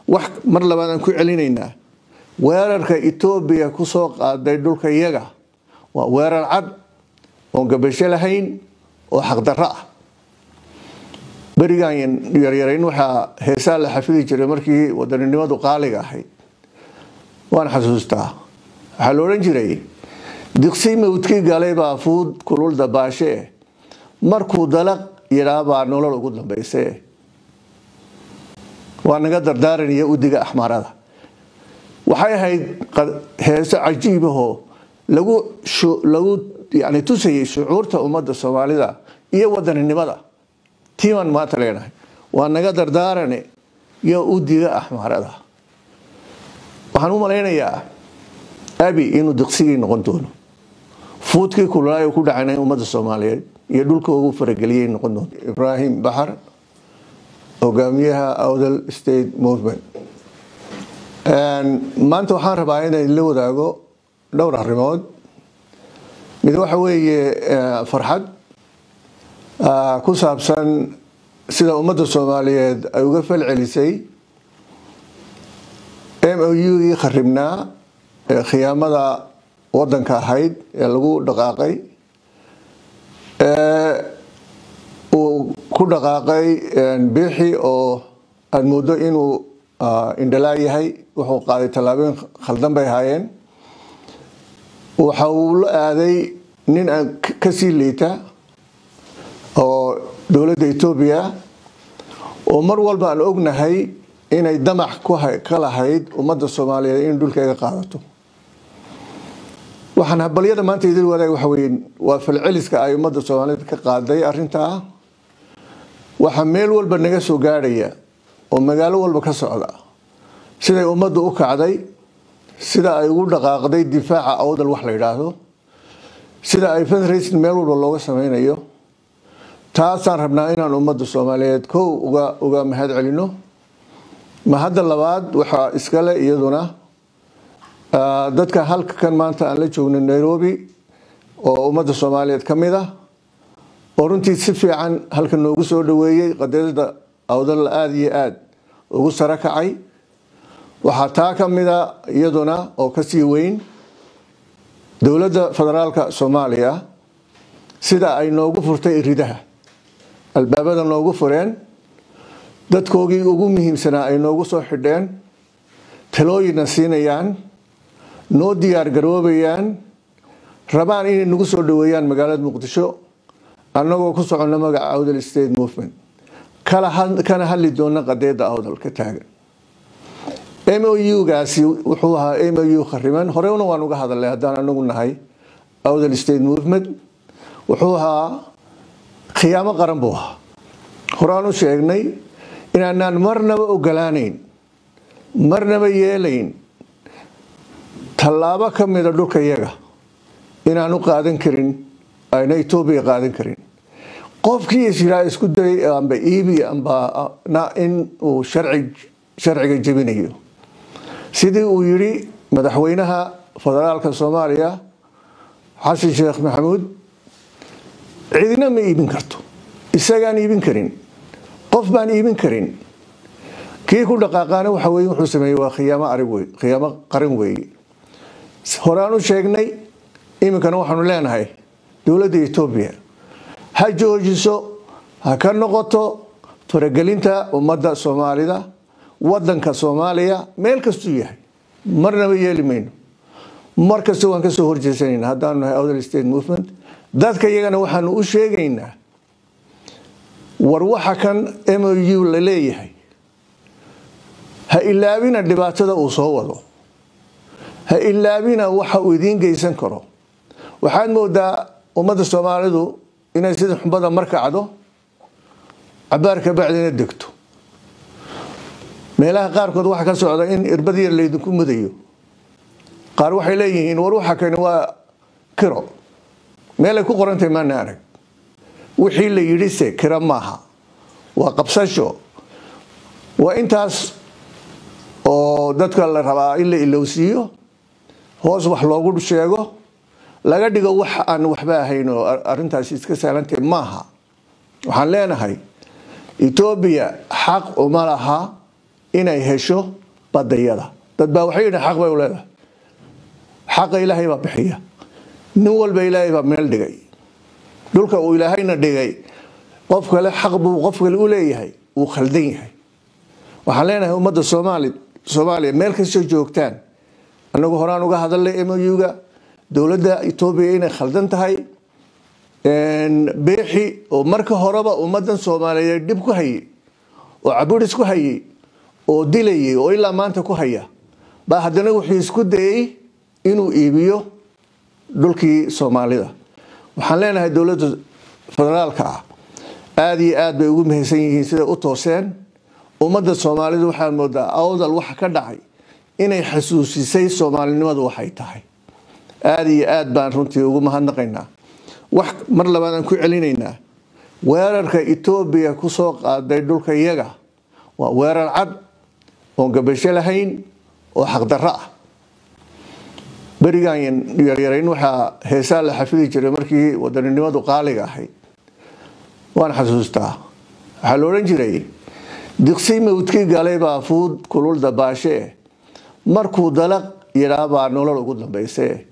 wax mar labaad aan ku celinaynaa weerarka etoobiya kusoo qaaday dhulka iyaga waa weerar cad oon gabasho lahayn oo xaqdarro ah berigan yaryarayn waxaa heesaa la xafidi jiray markii wadaninimadu qaaliga ahayd waan xasuustaa waxaa la odhan jiray diqsi mawdkii galay baa fuud kulul dabaashee markuu dalaq yidhaabaa nolol ugu dambayse waa naga dardaaranaya udiga axmaarada waxay ahayd heeso cajiibahoo lagu lagu yani tusayay shucuurta ummadda soomaalida iyo wadaninimada tiimaan maanta leenahay waa naga dardaarane iyo udiga axmaarada waxaan u malaynayaa abi inuu diqsigii noqon doono fuudkii kululaayo ku dhacana ummadda soomaaliyeed iyo dhulka ugu farageliyay noqon doonto ibraahim baxar hogaamiyaha awdal state movement maanta waxaan rabaa inay la wadaago dhowr arrimood mid waxa weeye farxad ku saabsan sida ummadda soomaaliyeed ay uga falcelisay m o u-gii kharibnaa ee khiyaamada wadanka ahayd ee lagu dhaqaaqay uu ku dhaqaaqay biixi oo aada mooddo inuu indhalaa yahay wuxuu qaaday tallaabooyin khaldan bay ahaayeen waxa uu la aaday nin aan kasii liita oo dowladda etoobiya oo mar walba aan ognahay inay damac ka lahayd ummadda soomaaliyeed in dhulkeega qaadato waxaan habalyada maanta idil wadaag waxa weye waa falceliska ay ummadda soomaaliyeed ka qaaday arrintaa waxaa meel walba naga soo gaadhaya oo magaalo walba ka socda siday ummaddu u kacday sida ay ugu dhaqaaqday difaaca awdal wax la yidhaahdo sida ay fundraising meel walba looga sameynayo taasaan rabnaa inaan ummadda soomaaliyeed kow uga uga mahad celino ma hadda labaad waxaa iskale iyaduna dadka halka kan maanta aan la joogno nairobi oo ummadda soomaaliyeed ka mid ah oo runtii si fiican halka noogu soo dhaweeyey qadiyadda awdal aada iyo aada ugu saro kacay waxaa taa ka mida iyaduna oo kasii weyn dowladda federaalka soomaaliya sida ay noogu furtay iridaha albaabada noogu fureen dadkoogii ugu muhiimsanaa ay noogu soo xidheen talooyinna siinayaan noo diyaar garoobayaan rabaan inay nagu soo dhaweeyaan magaalada muqdisho annagoo ku soconno magaca awdal state movement kana hadli doona qadeeda awdal ka taagan m o u-gaasi wuxuu ahaa m o u khariman horena waan uga hadalnay haddaan anagu nahay awdal state movement wuxuu ahaa khiyaamo qaran buu ahaa horaan u sheegnay inaanaan marnaba ogolaanayn marnaba yeelayn tallaabo ka mida dhulka yaga inaanu qaadan karin ayna etoobiya qaadan karin qofkii isyiraa isku dayay amba iibi amba in uu sharciga jebinayo sidii uu yidhi madaxweynaha federaalka soomaaliya xasan sheekh maxamuud cidina ma iibin karto isagaan iibin karin qof baan iibin karin kii ku dhaqaaqaana waxa weye wuxuu sameeyey waa khiyaamo arig wey khiyaamo qaran weeye horaan u sheegnay iminkana waxaanu leenahay dowladda etoobiya ha joojiso ha ka noqoto faragelinta ummadda soomaalida wadanka soomaaliya meel kastuu yahay marnaba yeeli mayno mar kasta waan kasoo horjeesanayna haddaanu nahay outer state movement dadka iyagana waxaanu u sheegaynaa war waxa kan m o u la leeyahay ha ilaabina dhibaatada uu soo wado ha ilaabina waxa uu idiin geysan karo waxaad moodaa ummadda soomaalidu inay sida xumbada mar kacdo cabaar ka bacdina degto meelaha qaarkood waxaa ka socda in irbad yar laydinku mudayo qaar waxay leeyihiin war waxa kani waa kiro meelay ku qorantahay maana arag wixii la yidhi se kiro maaha waa qabsasho waa intaas oo dadka la rabaa in la ilowsiiyo hoos wax loogu sheego laga dhigo wax aan waxba ahayn oo arintaasi iska saalantahay maaha waxaan leenahay etoobiya xaq uma laha inay hesho badayada dad baa waxay yidhi xaq bay u leedahay xaqa ilaahay baa bixiya nin walba ilaahay baa meel dhigay dhulka uu ilaahayna dhigay qof kale xaq buu qof kale u leeyahay wuu khaldan yahay waxaan leenahay ummadda soomaali soomaaliya meel kastoo joogtaan annagu horaan uga hadalnay muga dowladda etoobiya inay khaldan tahay beexi oo marka horeba ummadan soomaaliyeed dhib ku hayay oo caburis ku hayay oo dilayay oo ilaa maanta ku haya baa haddana wuxuu isku dayey inuu iibiyo dhulkii soomaalida waxaan leenahay dowladda federaalka ah aada iyo aad bay ugu mahadsan yihiin siday u tooseen ummadda soomaalida waxaad moodaa awdal waxa ka dhacay inay xasuusisay soomaalinimadu waxay tahay aada iyo aad baan runtii ugu mahadnaqaynaa wax mar labaad aan ku celinaynaa weerarka etoobiya kusoo qaaday dhulka iyaga waa weerar cad oon gabasho lahayn oo xaqdarro ah berigan yaryarayn waxaa heesaa la xafidi jiray markii wadaninimadu qaaliga ahayd waan xasuustaa waxaa la odhan jiray diqsi mawdkii galay baa fuud kulul dabaashee markuu dalaq yidhaabaa nolol ugu dambayse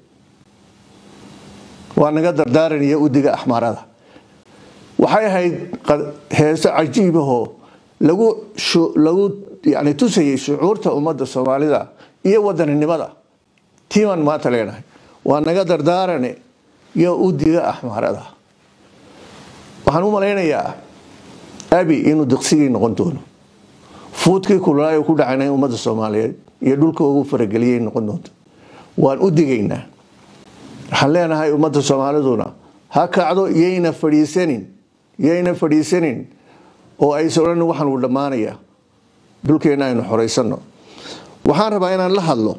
waa naga dardaaranaya udiga axmaarada waxay ahayd heeso cajiibahoo lagu lagu yani tusayay shucuurta ummadda soomaalida iyo wadaninimada tiimaan maanta leenahay waa naga dardaarane iyo udiga axmaarada waxaan u malaynayaa abi inuu diqsigii noqon doono fuudkii kululaay ku dhacana ummadda soomaaliyeed iyo dhulka ugu farageliyay noqon doonto waan u digaynaa waxaan leenahay ummadda soomaaliduna ha kacdo yayna fadhiisanin yayna fadhiisanin oo aysa odhan waxaan uu dhammaanaya dhulkeenna aynu xoraysano waxaan rabaa inaan la hadlo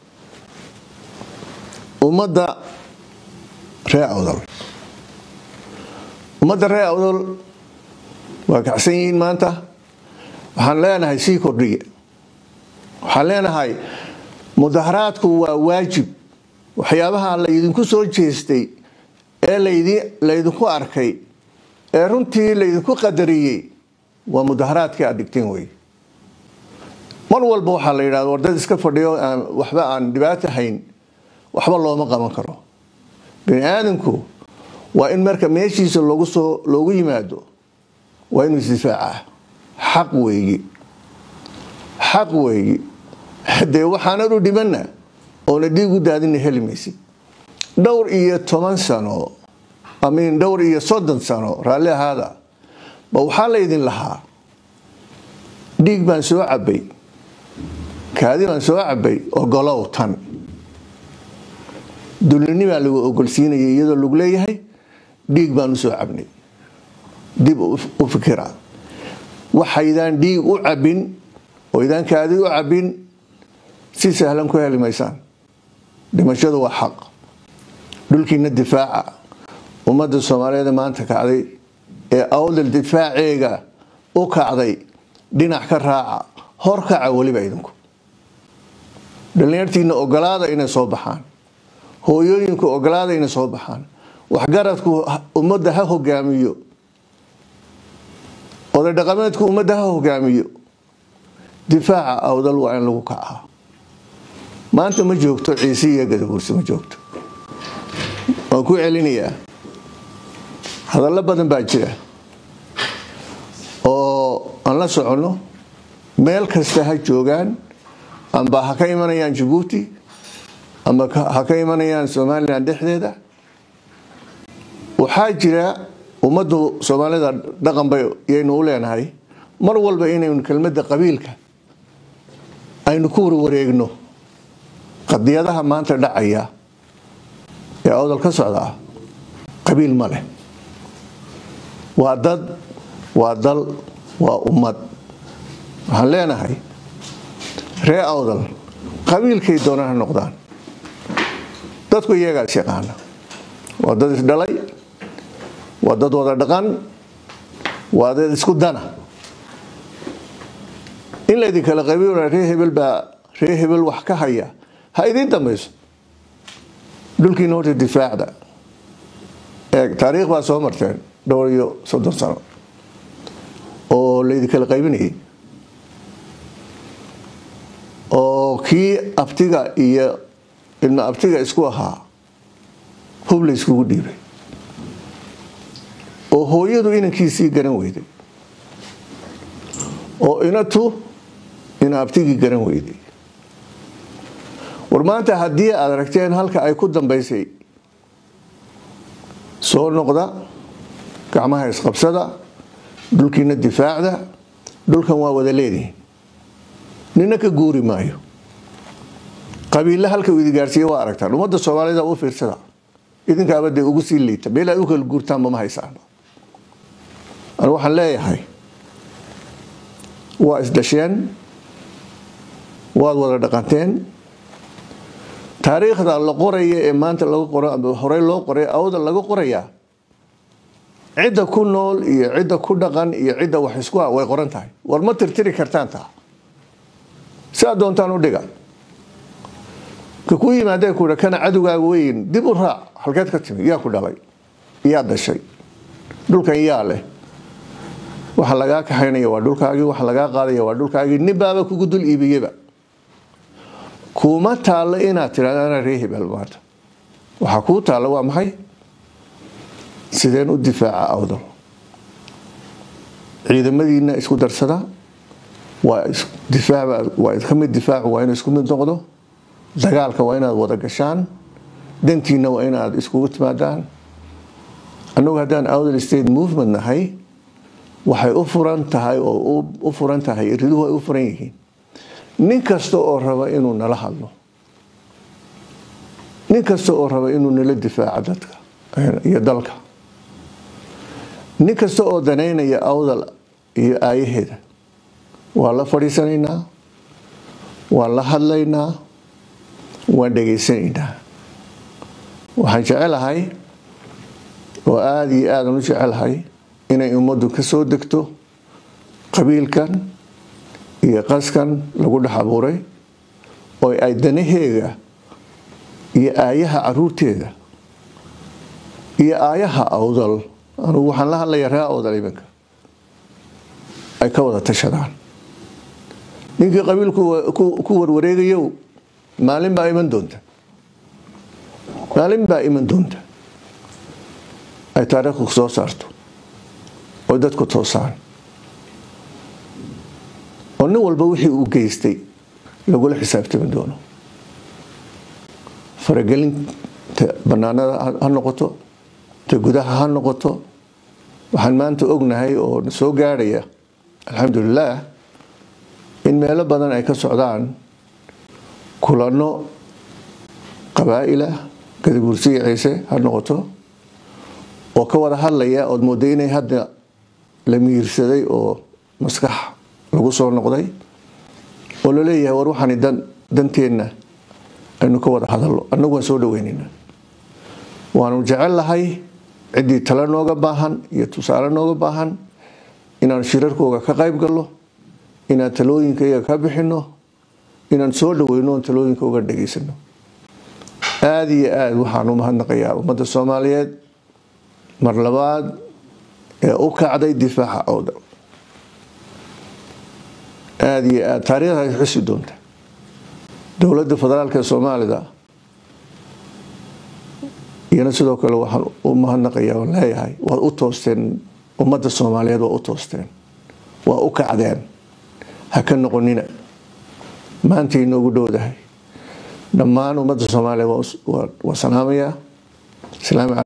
ummadda ree awdal ummadda ree awdal waa kacsan yihiin maanta waxaan leenahay sii kordhiya waxaan leenahay mudaharaadku waa waajib waxyaabaha laydinku soo jeestay ee laydinku arkay ee runtii laydinku qadariyey waa mudaharaadkii aad dhigteen wey mar walba waxaa la yidhahda war dad iska fadhiyo waxba aan dhibaato hayn waxba looma qaban karo bini aadamku waa in marka meeshiisa loogu soo loogu yimaado waa inuu isdifaacaa xaq weeyi xaq weeyi dee waxaanad u dhimanna oona dhiig u daadina heli maysid dhowr iyo toban sano amin dhowr iyo soddon sano raalli ahaada ba waxaa laydin lahaa dhiig baan soo cabay kaadi baan soo cabay ogolow tan dulinimaa lagu ogolsiinayay iyadoo lagu leeyahay dhiig baan u soo cabnay dib u fikira waxaydaan dhiig u cabin oo idaan kaadi u cabin si sahlan ku heli maysaan dhimashadu waa xaq dhulkiina difaaca ummadda soomaaliyeed maanta kacday ee awdal difaaceega u kacday dhinac ka raaca hor kaca weliba idinku dhallinyartiina ogolaada inay soo baxaan hooyooyinku ogolaada inay soo baxaan waxgaradku ummadda ha hogaamiyo oday dhaqameedku ummadda ha hogaamiyo difaaca awdal waa in lagu kacaa maanta ma joogto ciise iyo gadaguursi ma joogto waan ku celinayaa hadallo badan baa jira oo aan la soconno meel kasta ha joogaan amba ha ka imanayaan jabuuti amba ha ka imanayaan somalilan dhexdeeda waxaa jira ummaddu soomaalida dhaqan bay yaynu u leenahay mar walba inaynu kelmadda qabiilka aynu ku warwareegno qadiyadaha maanta dhacaya ee awdal ka socdaa qabiil ma leh waa dad waa dal waa ummad waxaan leenahay ree awdal qabiilkay doonaan ha noqdaan dadku iyagaas yaqaana waa dad isdhalay waa dad wada dhaqan waa dad isku dana in laydin kala qabiil ree hebel baa ree hebel wax ka haya ha idiin dambayso dhulkiina horta difaacda eeg taariikh baa soo marteen dhowr iyo soddon sano oo laydin kala qaybinayay oo kii abtiga iyo ilma abtiga isku ahaa hub la iskugu dhiibay oo hooyadu inankiisii garan weyday oo inatu ina abtigii garan weyday war maanta haddii aad aragteen halka ay ku dambaysay soo noqda gacmaha isqabsada dhulkiina difaacda dhulkan waa wada leedihin nina ka guuri maayo qabiille halka uu idigaarsiiye waa aragtaan ummadda soomaalida u fiirsada idinkaaba dee ugu sii liita meel aad u kala guurtaanba ma haysaan anu waxaan leeyahay waa isdhasheen waad wada dhaqanteen taariikhda la qoraya ee maanta laga qoro ama horey loo qoray awda laga qorayaa cidda ku nool iyo cidda ku dhaqan iyo cidda wax isku ah way qoran tahay war ma tirtiri kartaan taa siaad doontaan u dhiga ka ku yimaadee ku kana cadowgaaga weyn dib u raac halkeed ka timi yaa ku dhalay yaa dashay dhulkan yaa leh waxa lagaa kaxaynaya waa dhulkaagii waxa lagaa qaadaya waa dhulkaagii ninbaaba kugu dul iibiyeba kuma taallo inaad tidhahdo anaa ree hebel maanta waxaa kuu taalla waa maxay sideen u difaaca awdal ciidamadiina isku darsada waa waa ka mid difaacu waa inuu isku mid noqdo dagaalka waa inaad wada gashaan dantiina waa inaad iskugu timaadaan annagu haddaan awdal state movement nahay waxay u furan tahay oo u furan tahay riduhu ay u furan yihiin nin kasta oo raba inuu nala hadlo nin kasta oo raba inuu nala difaaco dadka iyo dalka nin kasta oo danaynaya awdal iyo aayaheeda waan la fadhiisanaynaa waan la hadlaynaa waan dhegaysanaynaa waxaan jecelahay oo aada iyo aadan u jecelahay inay ummaddu ka soo degto qabiilkan iyo qaskan lagu dhex abuuray oo ay danaheega iyo aayaha caruurteeda iyo aayaha awdal anugu waxaan la hadlayaa ree awdal iminka ay ka wada tashadaan ninkii qabiilku ku warwareegayow maalin baa iman doonta maalin baa iman doonta ay taariikhku soo saarto oo dadku toosaan oo nin walba wixii uu geystay lagula xisaabtami doono faragelinta banaanada ha noqoto ta gudaha ha noqoto waxaan maanta ognahay oo soo gaadhaya alxamdulilaah in meelo badan ay ka socdaan kulano qabaa'ilah gadaguursiga ciise ha noqoto oo ka wada hadlaya ood mooday inay hadda la miirsaday oo maskax lagu soo noqday oo laleeyahay war waxaani danteenna aynu ka wada hadallo annagu waan soo dhaweynayna waanu jecel lahay ciddii tale nooga baahan iyo tusaale nooga baahan inaan shirarkooga ka qayb gallo inaan talooyinka iyaga ka bixino inaan soo dhaweyno oon talooyinka uga dhegaysano aada iyo aada waxaan u mahadnaqayaa ummadda soomaaliyeed mar labaad ee u kacday difaaca awdal aada iyo aada taariikhda ay xusi doonta dowladda federaalka ee soomaalida iyana sidoo kale waxaan u mahadnaqayaa oon leeyahay waad u toosteen ummadda soomaaliyeed waa u toosteen waa u kacdeen ha ka noqonina maanta inoogu dhowdahay dhammaan ummadda soomaaliya waa salaamayaa